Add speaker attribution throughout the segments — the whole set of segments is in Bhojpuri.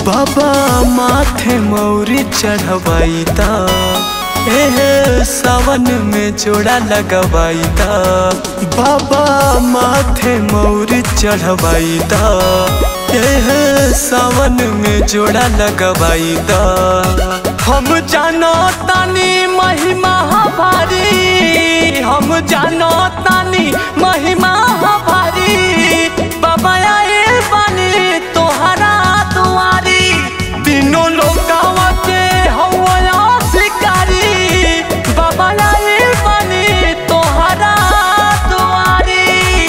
Speaker 1: बाबा माथे मौरी चढ़वाई ता एहे सावन में जोड़ा लगवाई ता बाबा माथे मौरी चढ़वाई ता एहे सावन में जोड़ा लगवाई ता हम जानो तानी महिमा भारी हम जानो तानी महिमा भारी बाबा आए बानी तोहरा दुआरी तीनों लोकावा के हवा शिकारी बाबा आए बानी तोहरा दुआरी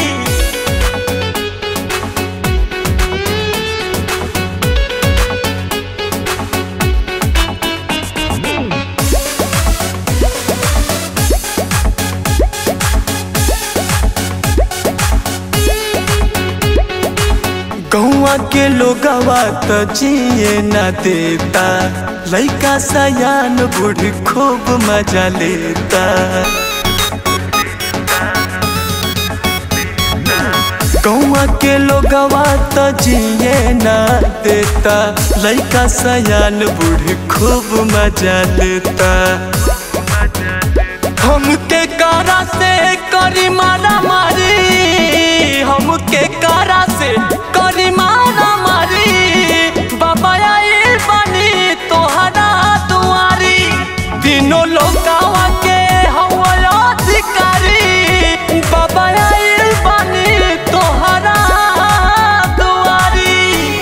Speaker 1: गौआ के लोगवा तो जिए न देता लइका सयान बूढ़ खूब मजा लेता गौआ के लोगवा तो जिए न देता लइका सयान बूढ़ खूब मजा लेता हमके कारा से करी मारा मारी हमके कारा से करी मारा मारी बाबा आए बनी तोहरा दुआरी तीनों लोकावा के हवा अधिकारी बाबा आए बनी तोहरा दुआरी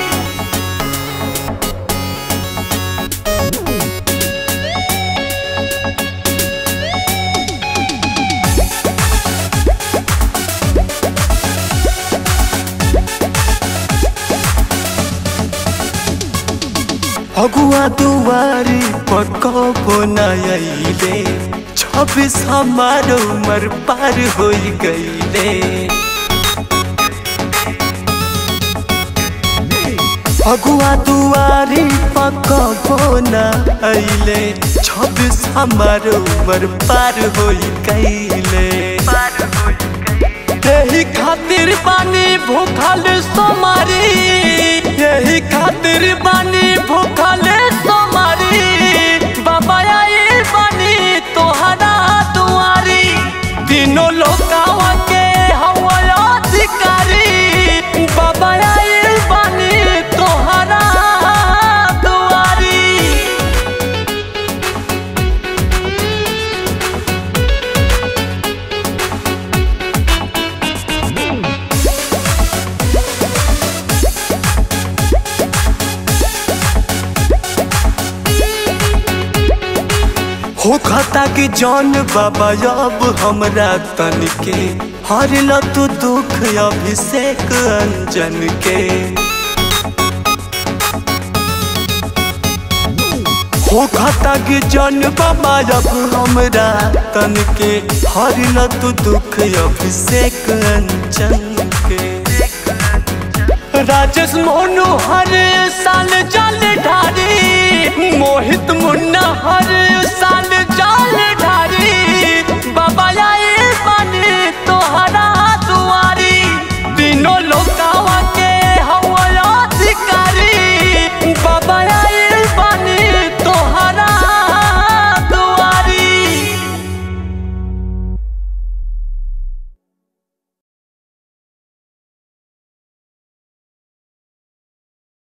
Speaker 1: अगुआ दुआरी पकबो नइले छब्बीस हमार उमर पार हो गईले अगुआ दुआरी पकबो नइले छब्बीस हमार उमर पार हो गईले यही खातिर बानी भूखल सोमारी यही खातिर बानी भूखल सोमारी बाबा आए बानी तोहरा दुआरी तीनों लोकावा के हवा अधिकारी बाबा आए बानी तोहरा दुआरी हो खाता कि जौन बाबा अब हमरा तन के हर ल तू दुख अभिषेक अंजन के हो खाता कि जौन बाबा अब हमरा तन के हर ल तू दुख अभिषेक अंजन के राजेश मोनू हर साल जल ढारी मोहित मुन्ना हर साल जल ढारी बाबा आए बने तोहरा दुआरी तीनों लोकावा के